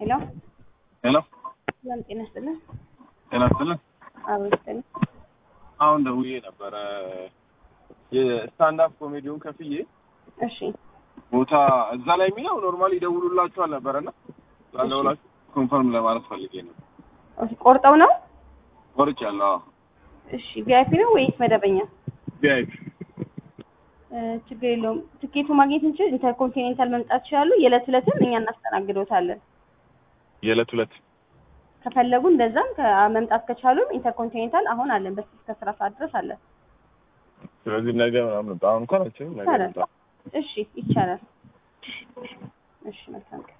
ሄሎ ሄሎ ሰላም ጤና ይስጥልን። ጤና ይስጥልን። አዎ ይስጥልን። አሁን ደውዬ ነበረ የስታንዳፕ ኮሜዲውን ከፍዬ እሺ ቦታ እዛ ላይ የሚለው ኖርማሊ ይደውሉላችኋል ነበረና ላለውላችሁ ኮንፈርም ለማለት ፈልጌ ነው። ኦኬ፣ ቆርጠው ነው? ቆርጫለሁ። አዎ እሺ ቪአይፒ ነው ወይስ መደበኛ? ቪአይፒ እ፣ ችግር የለውም። ትኬቱ ማግኘት እንችል ኢንተርኮንቲኔንታል መምጣት ይችላሉ። የዕለት ዕለትም እኛ እናስተናግዶታለን። የዕለት ሁለት ከፈለጉ እንደዛም ከ- መምጣት ከቻሉም ኢንተርኮንቲኔንታል አሁን አለን በስልክ እስከ ስራ ሰዓት ድረስ አለን። ስለዚህ ነገ ምናምን አሁን እንኳን አልችልም። ነገ ይቻላል። ልምጣ። እሺ ይቻላል። እሺ መልካም ቀን